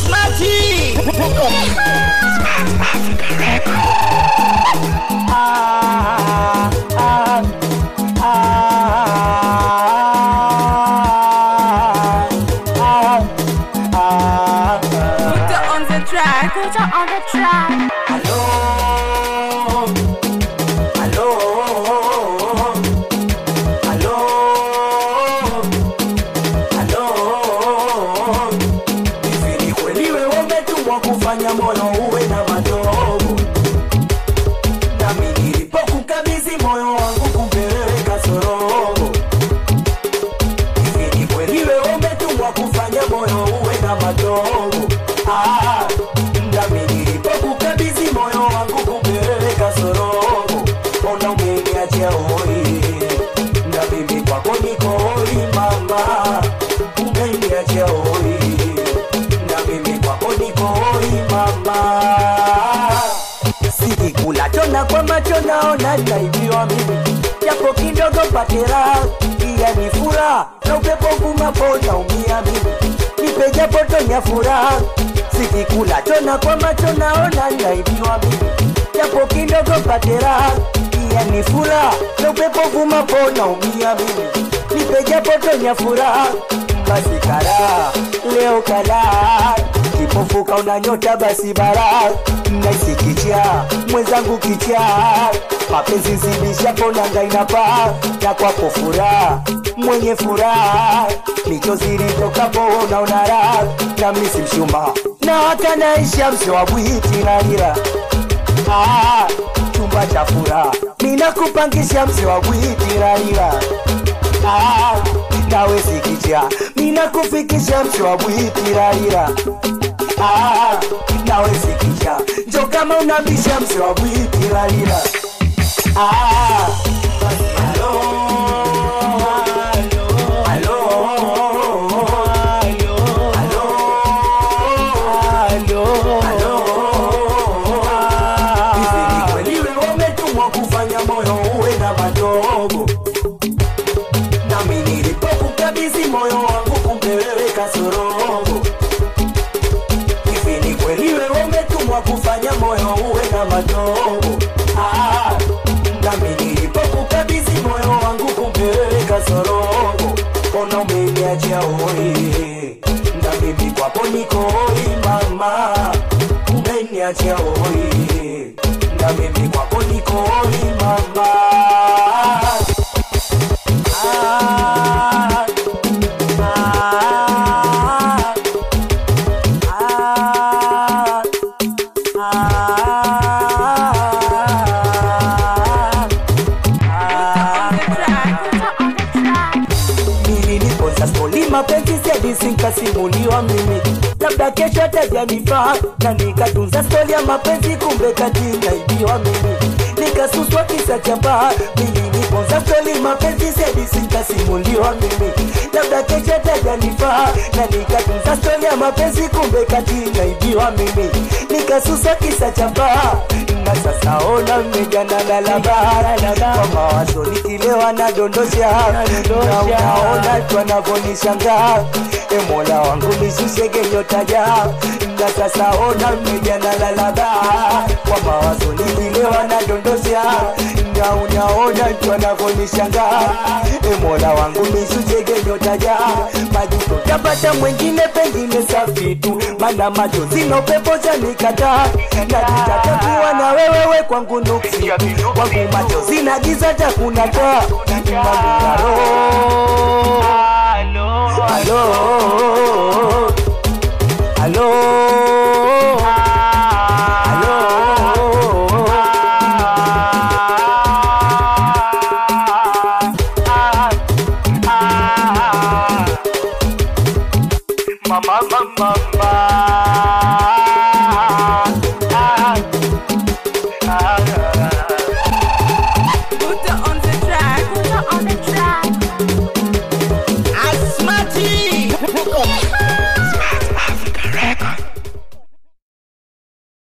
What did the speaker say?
Smarty. Put her on the track. Put her on the track. Aló, aló, aló, aló. Hivi ni kweli wewe umetumwa kufanya moyo uwe na madogo? Nami nilipokukabidhi moyo wangu kumbe wewe kasorobo. Hivi ni kweli wewe umetumwa kufanya moyo uwe na madogo? Ah, nami nilipokukabidhi moyo wangu kumbe wewe kasorobo. Ona umeniachia hoi, na mimi kwako niko hoi mama. Umeniachia hoi, na mimi kwako niko hoi mama sikikula chona kwa macho naona naibiwa mimi japo kidogo patera iya ni furaha na upepo vumapo naumia mimi nipe japo tonya furaha sikikula chona kwa macho naona naibiwa mimi japo kidogo patera iya ni furaha na upepo vumapo naumia mimi nipe japo tonya furaha basi kara leo kala kipofuka unanyota basi bara naisi kicha mwenzangu kicha mapenzi zidishapo nanga inapaa na kwako furaha mwenye furaha michozi litokapo unaona raha na misi mshuma na hata naisha msho wa bwiti na nira ah, chumba cha furaha minakupangisha mse wa bwiti na nira Ah, nawe sikicha mina kufikisha msho wa bwitirarira Ah, nawe sikicha njo kama unabisha msho wa bwitirarira Ah, basi halo, halo, halo, halo, halo. Hivi ni kweli wewe umetumwa kufanya moyo uwe na madogo nami nilipokukabidhi moyo wangu kumbe wewe kasorobo. Hivi ni kweli wewe umetumwa kufanya moyo uwe na madogo? Ah, nami nilipokukabidhi moyo wangu kumbe wewe kasorobo. Ona umeniachia hoi, na mimi kwako niko hoi mama, umeniachia hoi, na mimi kwako niko hoi mama. Ah, ah, ah, ah, On the track. Put her on the track. nilinipoza stoli mapenzi sedisi nkasimuliwa mimi labda kesho tajanifaa na nikatunza stori ya mapenzi kumbe kati naibiwa mimi nikasuswa kisa cha baa nilinipoza stoli mapenzi sedisi nkasimuliwa mimi labda kesho tajanifaa na nikatunza stori ya mapenzi kumbe kati naibiwa mimi nikasuswa kisa cha baa na sasa ona mmejana na labara kwa mawazo nikilewa nadondosha na unaona twanavonishangaa e mola wangu nishushe nyotaja na sasa ona mmejana na labara kwa mawazo nikilewa nadondosha na unaona twanavonishangaa e mola wangu nishushe nyotaja majuto tapata mwengine pengine safi tu mana machozi na upepo zanikataa najitatakuwa na wewewe kwangu nuksi kwangu machozi na giza takuna taa mamungaro halo halo Mama, mama, mama.